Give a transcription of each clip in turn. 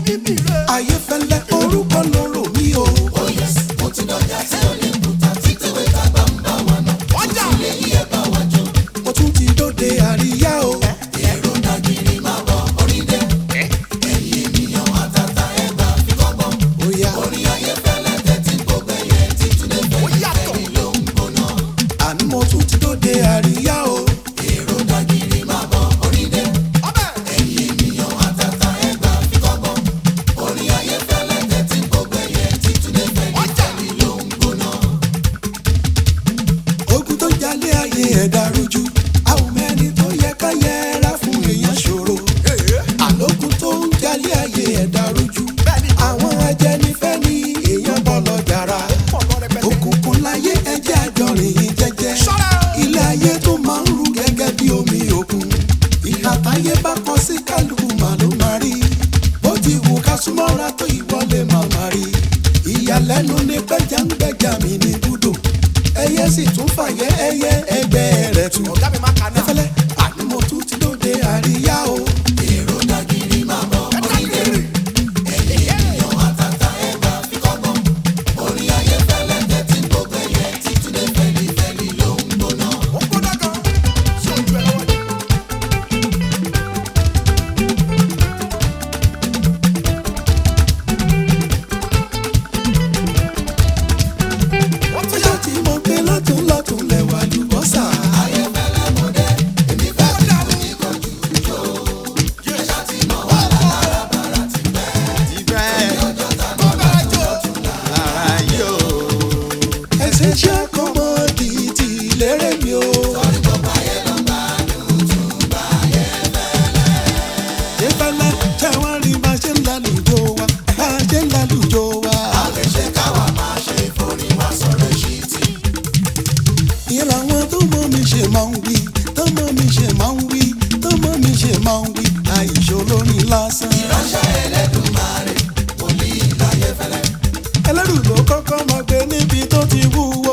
ayé fẹ́lẹ́ orúkọ lóró mi o. mo tún ti dóde àríyá o. Oya. àní mo tún ti dóde àríyá o. ogun tó jalè ayé ẹ̀dá rújú àwọn mẹ́ni tó yẹ ká yẹra fún èèyàn ṣòro àlòkùn tó ń jalè ayé ẹ̀dá rújú àwọn ajẹnifẹ́ ni èèyàn bọ́ lọ jàrá òkùnkùn láyé ẹjẹ́ àjọrìn yìí jẹ́jẹ́ ilé ayé tó máa ń rú gẹ́gẹ́ bí omi òkun ìhà táyé bá kọ sí kálukú mà ló máa rí bó ti wù ká súnmọ́ra tó ìwọlé màmá rí ìyàlẹ́nu ni gbẹ́jà ń gbẹ́jà mi ní búdò ẹyẹ sì tún fàyẹ ẹyẹ ẹgbẹ́ rẹ̀ tù ẹfẹlẹ́ àní mo tún ti lóde àríyá o. ọjọ́ tí mo gbé lọ́tún lọ́tún lẹ́wà lùbọ́sà. ẹsẹ̀ ṣe kọ́mọ́dì ti lérè mi o. ìfẹ́lẹ́ jẹ́ wọ́n rí bá ṣe ń lálùjọ wa bá ṣe ń lálùjọ wa. ìyẹn làwọn tó mọ mi ṣe máa ń wí tó mọ mi ṣe máa ń wí tó mọ mi ṣe máa ń wí àìṣòro ní lásán. ẹlẹ́rù ló kọ́kọ́ máa gbé níbi tó ti wúwo.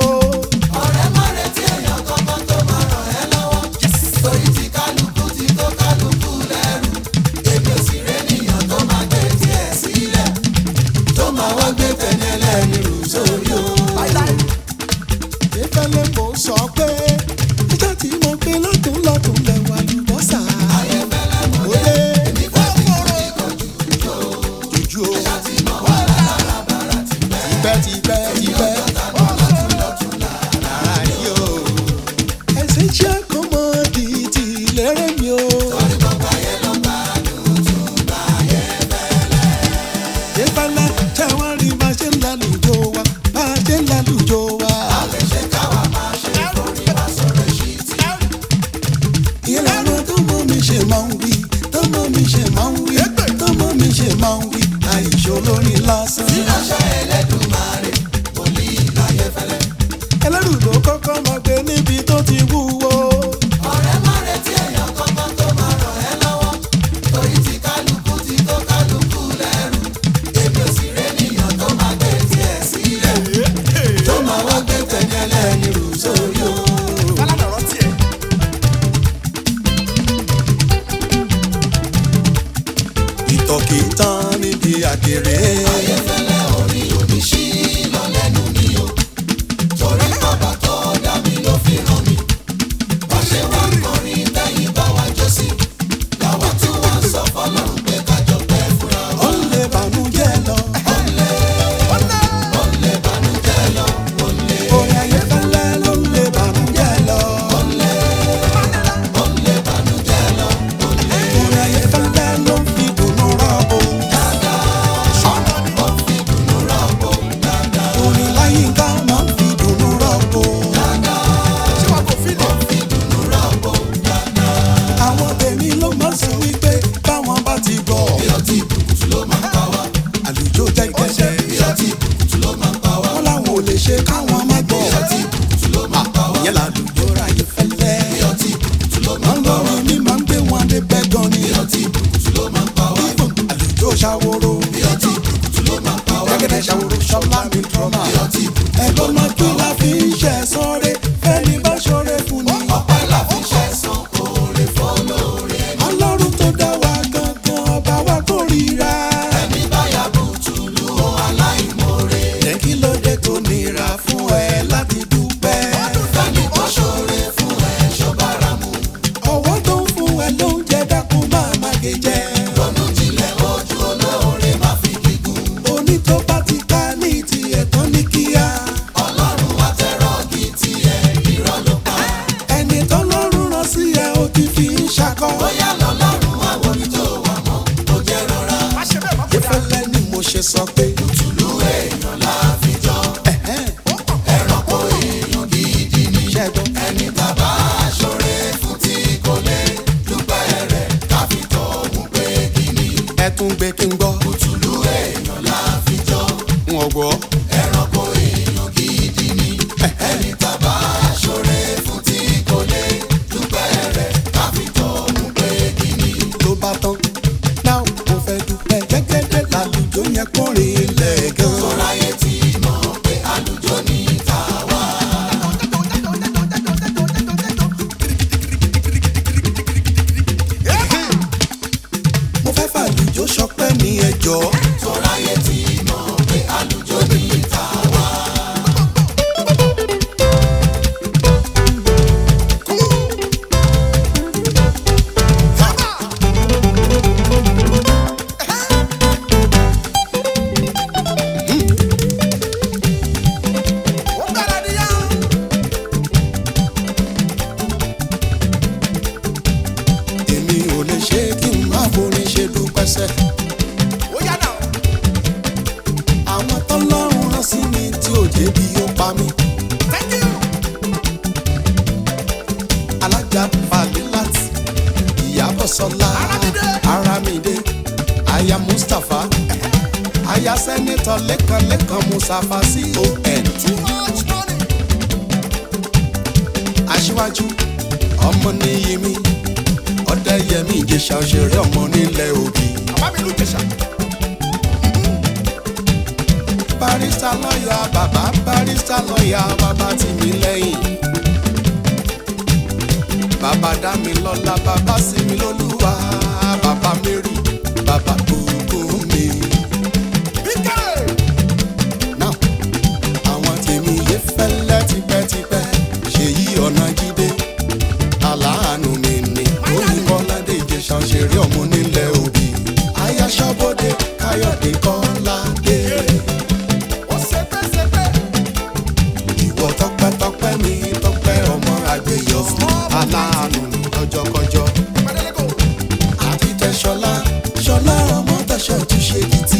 tó máa wá gbé tẹ̀lé ẹlẹ́ni rù sórí o. ìfẹ́lẹ́ mo sọ pé ìjọ tí mo gbé lọ́tún lọ́tún lẹ́wà lùbọ́sà. Olé. Jùjú o. Tipẹ́ tipẹ́ tipẹ́. Ayé o. Ẹ̀sìn ṣe kọ́mọ́dì ti lérè mi o. ìfẹ́lẹ́ jẹ́ wọ́n rí bá ṣe ń lálùjọ wa bá ṣe ń lálùjọ wa. ìyẹn làwọn tó mọ mi ṣe máa ń wí tó mọ mi ṣe máa ń wí tó mọ mi ṣe máa ń wí àìṣòro ní lásán. ẹlẹ́rù ló kọ́kọ́ máa gbé níbi tó ti wúwo. tó máa wá gbé tẹ̀lé ẹlẹ́ni rù sórí o. ìtọ̀kì tán níbi àkèrè. ó lè bànújẹ́ lọ. orin ayé fẹ́lẹ́ ló lè bànújẹ́ lọ. orin ayé fẹ́lẹ́ ló fi dùnú rọ́bù. orin láyínká máa ń fi dùnú rọ́bù. àwọn tèmi ló máa sọ wípé báwọn bá ti gbọ́. àlùjọ jẹ́ gẹ́gẹ́. wọ́n láwọn ò lè ṣe káwọn má gbọ́. ìyẹn làlùjọ ráyè fẹ́lẹ́. wọ́n lọ́rùn mi máa ń gbé wọn débẹ̀ gan ni. Even àlùjọ ṣàwòrò. gẹ́gẹ́dẹ́ ṣàwòrò ṣọlá mi trọ́mà. ẹ̀gbọ́n náà kí la fi ń ṣe sọ́ọ́rẹ́ fẹ́ni bá ṣọ́ọ́rẹ́ fún ni. ọlọ́run tó dá wa gangan ọba wa kórìíra. ẹ tún gbé kí n gbọ́. òtúlú èèyàn la fi jọ n ò gbọ́. ẹranko èèyàn gidi ni ẹni tàbá ṣoore fún tí kò lè dúpẹ́ rẹ̀ káfíntọ́ mú pé kíni. ló bá tán. náà mo fẹ́ dúpẹ́ gẹ́gẹ́dẹ́ lálùjọ yẹn kórè ilẹ̀ gan. tọ́láyé tí mọ̀ pé àlùjọ ní tàwa. mo fẹ́ fàlùjọ sọpẹ́ ní ẹjọ́. tọ́láyé tí mọ̀ pé àlùjọ ní tàwa. èmi ò lè ṣe kí n má forin ṣe dúpẹ́ sẹ́. àwọn tọ́lọ́run rán sí mi tí ò débi ó pa mí. alájà Falilat ìyábọ̀ sọlá Aramide aya Mustapha aya sẹ́nitọ̀ lẹ́kan lẹ́kan Mustapha con aṣíwájú ọmọ níyì mi ọ̀dẹ́yẹmí ìjẹ̀ṣà òṣèré ọmọ nílẹ̀ òbí. barista lọ́yà bàbá barista lọ́yà bàbá tì mí lẹ́yìn. bàbá dá mi lọ́lá bàbá sí mi lólúwa bàbá mary bàbá gbogbo mi. Now, àwọn tèmi yé fẹ́lẹ́ tipẹ́tipẹ́ ṣèyí ọ̀nà jíde aláàánú mi ni oyinbọ́ládé ìjẹ̀ṣà òṣèré ọmọ nílẹ̀ òbí ayáṣọ́bọ̀dé káyọ̀dé kọ́ládé. ìwọ tọpẹ́tọpẹ́ mi tọpẹ́ ọmọ àgbéyọ aláàánú mi lọ́jọ́kọjọ́ àti tẹ̀sọ́lá ṣọlá ọmọ tẹ̀sọ́ tún ṣe kìtì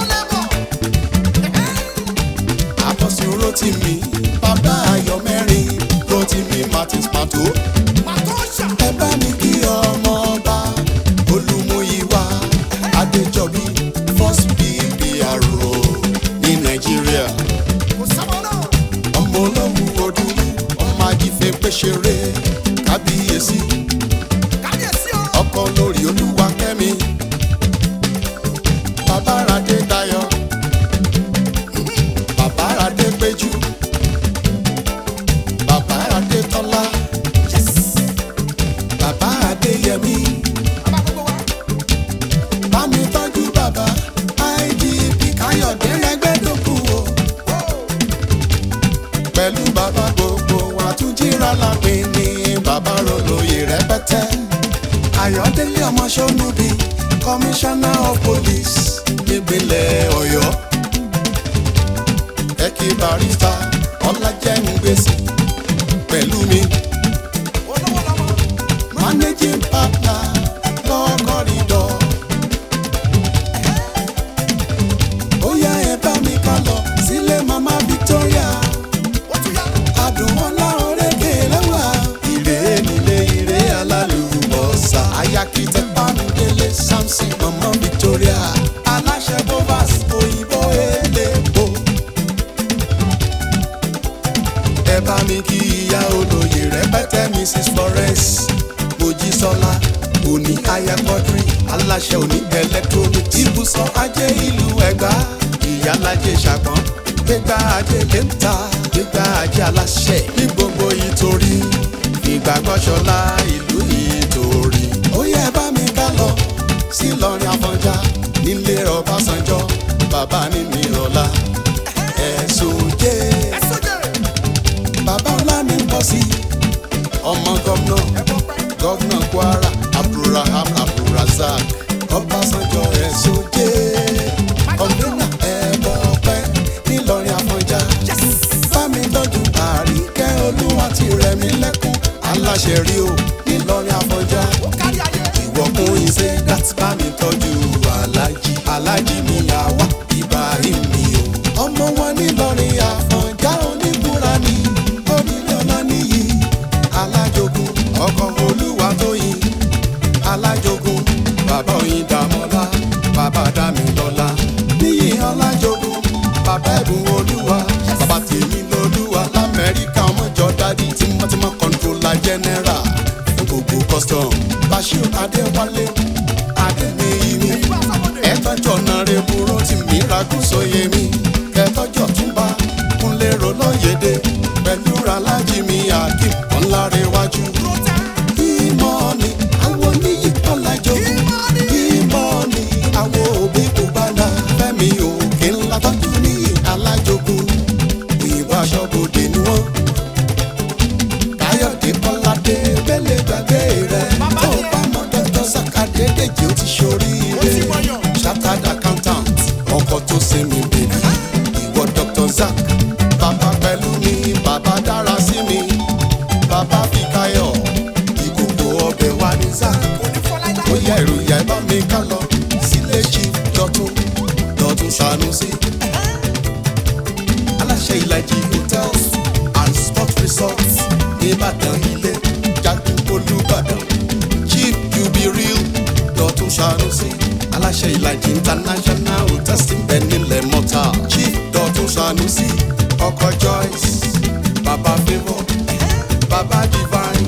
àbọ̀sùn rotimi bàbá ayọ̀ mẹ́rin rotimi martins pato ẹ bá mi kí ọmọ ọba olùmúyíwá adéjọbí first ppro ní nàìjíríà ọmọ ológun odúlú ọmọ ajífẹ́ pẹ́ṣẹrẹ kábíyèsí ọkọ lórí olúwa kẹ́mi bàbá radé dayọ̀ bàbá radé péjú bàbá radé tọ́lá bàbá adéyẹmí bámi tọ́jú bàbá idp káyọ̀dé rẹ́gbẹ́dókù o pẹ̀lú bàbá gbogbo wa tún jíra lápẹ́ ní bàbá rolóye rẹpẹtẹ ayọ̀délé ọmọ sọ́nùbí commissioner of police nípínlẹ̀ ọ̀yọ́ ẹ̀kí barista ọlájẹ́ngbèsì pẹ̀lú mi managing partner law corridor. ó yá ẹ bá mi ká lọ sílé mama victoria àdùnmọ́lá orékè lẹ́wà. Ire nílé ire alálùbọ́sà. Ayakitẹ Bámidélé Samson Mama Victoria. Aláṣẹ Bovas òyìnbó elépo. Ẹ bá mi kí ìyá olóyè rẹpẹtẹ Mrs Florence Mojísọ́lá òní aya Quadri aláṣẹ òní electronics. Ibùsọ̀ ajé ìlú Ẹ̀gbá ìyálàjẹ ṣàpọ̀n gbégbá ajé lẹ́ńtà gbégbá ajé aláṣẹ ní gbogbo ìtorí ìgbàgbọ́sọlá ìlú ìtorí. ó yẹ bá mi ká lọ sí Ìlọrin Àfọ̀njá nílé Ọbásanjọ́ bàbá nínú ìrọ̀lá ẹ̀sùn jẹ́ bàbá ọlá ní pọ̀ sí ọmọ gómìnà gómìnà Kwara Abdulraham Abdulrazak Ọbásanjọ́ ẹ̀sùn jẹ́ kọ̀ǹdínà ẹ̀bọ̀ ọ̀pẹ nílọrin Àfọ̀njá fámi tọ́jú àríkẹ́ olúwa ti rẹ̀ mí lẹ́kún aláṣẹ rí o nílọrin Àfọ̀njá ìwọ̀kùn ìṣe láti bá mi tọ́jú alájí alájí mi àwa Ibrahim mi o. ọmọ wọn nílọrin Àfọ̀njá oníbúra ni onílé ọlá níyì alájogun ọkọ̀ olúwa tó yin alájogun bàbá oyin dàmọ́lá dá mi lọ́la níyì ọlájogún bàbá ẹ̀bùn olúwa bàbá tèmi lolúwa lamẹ́ríkà ọmọjọ́ dádì tímọ́tímọ́ kọ́ńtrólà jẹ́nẹ́rà fún gbogbo custom bashir adéwálé adéníyìmí ẹ̀tọ́jọ́ náírà burú tí mi ragùn sóye mi kẹtọ́jọ́ túnbà kúnlẹ̀ rọlọ́yẹ̀dẹ̀ pẹ̀lú alájí mi akeem ọ̀làrẹ̀wájú. ìmọ̀ọ́nì àwọn oníyì ọ̀làjogún ìmọ̀ọ́nì àwọn òbí kò bá dá fẹ́mi òkè ńlá tọ́jú ní alájogún ìwà aṣọ́bodè ni wọ́n. káyọ̀dé kọ́ládé bẹ́lẹ̀ gbàgbé rẹ̀ tó bá mọ dr sakade dèjì ó ti ṣoríire chartered accountant ọkọ̀ tó ṣe mí bèbí ìwọ dr zak bàbá pẹ̀lú mi bàbá dára sí mi bàbá fikayo ìkòkò ọbẹ̀ wa ní zak ó yẹ ìròyìn ẹ̀ bá mi ká lọ sílé chief dọ̀tún dọ̀tún sanusi aláṣẹ ìlàjì hotels and sports resorts nìbàdàn ilé jagun olùbàdàn chief jubilee dọ̀tún sanusi aláṣẹ ìlàjì international hotels ti bẹ nílẹ̀ mọ́ta chief dọ̀tún sanusi ọkọ̀ joyce baba favour baba divine.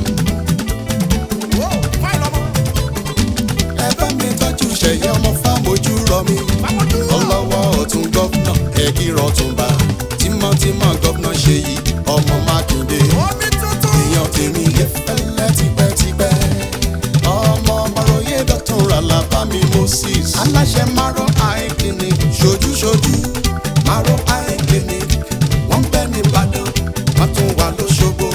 ẹ bá mi tọ́jú ṣẹ̀yẹ ọmọ fámojú rọ mi ọlọ́wọ́ ọ̀tún gọ́fúnà ẹ̀gírọ̀ tùnbà tímọ́tímọ́ gọ́fúnà ṣe yìí ọmọ mákindé èèyàn tèmi yẹ fẹ́lẹ́ tipẹ́tipẹ́ ọmọ ọmọròyé dọ́tún ràlàbá mi moses aláṣẹ márọ eye clinic ṣojúṣojú márọ eye clinic wọ́n ń bẹ ní ìbàdàn wọ́n tún wà lóṣogbo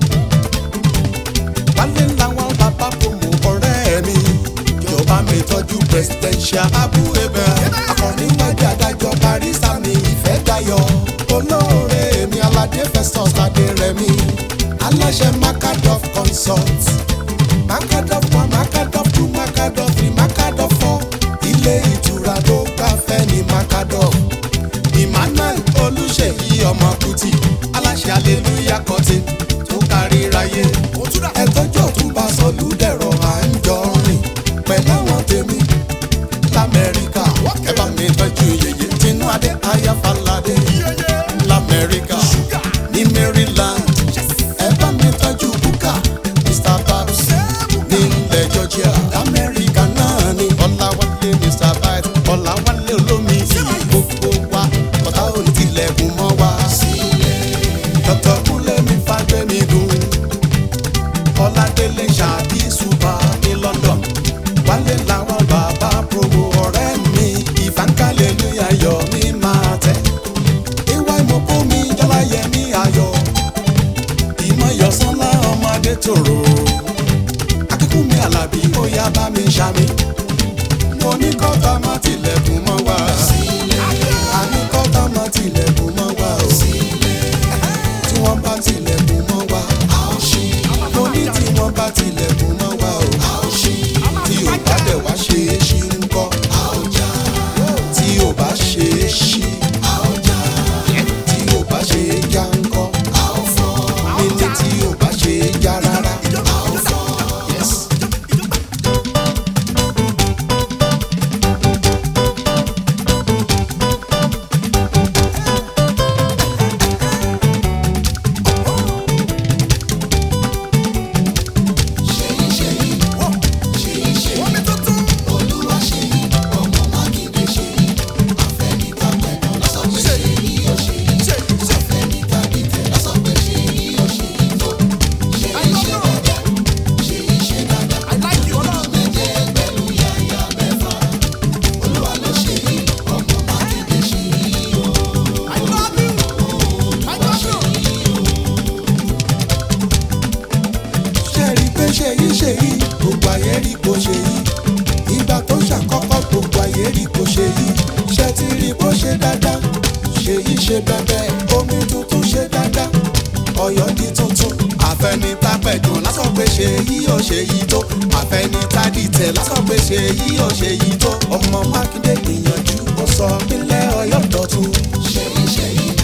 wálé làwọn bàbá promo ọ̀rẹ́ mi ìjọba mi tọ́jú presidential abu ebe akọni wájú adájọ́ barista mi ìfẹ́ dayọ̀ olóore mi aládé festus adérẹ̀mí aláṣẹ macadoff consult macadoff one macadoff two macadoff three macadoff four ilé ìtura tó gbafẹ́ ní macadoff emmanuel olùṣèyí ọmọ kùtì aláṣẹ aleluya kọtì tó kárí ráyé ẹtọ́jú ọ̀túnba sọlúdẹ̀rọ à ń jọ rìn pẹ̀lú àwọn tèmi lamẹ́ríkà ẹ bá mi tọ́jú yèyé tinú adé ayáfàládé lamẹ́ríkà ní maryland ẹ bá mi tọ́jú búkà mr babs ní ilẹ̀ georgia lamẹ́ríkà náà ní ọ̀làwálé mr bite ọ̀làwálé olómi iyì gbogbo wa ọ̀tá òní tilẹ̀kùn mọ́ wa dr kúnlé mi fagbẹ́mi dùn ọládélé ṣáàbí ṣùpà ní london wálé làwọn bàbá promo ọ̀rẹ́ mi ìfàǹkálẹ̀ ní ayọ̀ mi máa tẹ̀. ìwà ìmọ̀kó mi jọláyẹ mi ayọ̀ ìmọ̀yọ̀sánlá ọmọdé tòrò akíkún mi àlàbí ó yá bá mi ṣàmì. mo ní kọ́tà má tilẹ̀kùn mọ́ wa. àní kọ́tà má tilẹ̀kùn mọ́ wa. tí wọ́n bá tilẹ̀kùn mọ́ wa. mo ní tí wọ́n bá tilẹ̀kùn mọ́ wa o. tí ò bá dẹ̀ wá ṣe é ṣí ń kọ́. tí ò bá ṣe é ṣí. tí ò bá ṣe é já ń kọ́. mi ní tí ò bá ṣe é já rárá. Yes. ṣe rí pé ṣe yí ṣe yí gbogbo ayé rí kò ṣe yí ìgbà tó ṣàkọ́kọ́ gbogbo ayé rí kò ṣe yí ṣe ti rí bó ṣe dáadáa ṣe yí ṣe bẹ́ẹ̀ omi tuntun ṣe dáadáa ọ̀yọ́ di tuntun àfẹnitàpẹ̀jù lásán pé ṣe yí ò ṣe yí tó àfẹnitàdìtẹ̀ lásán pé ṣe yí ò ṣe yí tó ọmọ mákindé gbìyànjú ó sọ nílẹ̀ ọ̀yọ́ dọ̀tun ṣèyí ṣèyí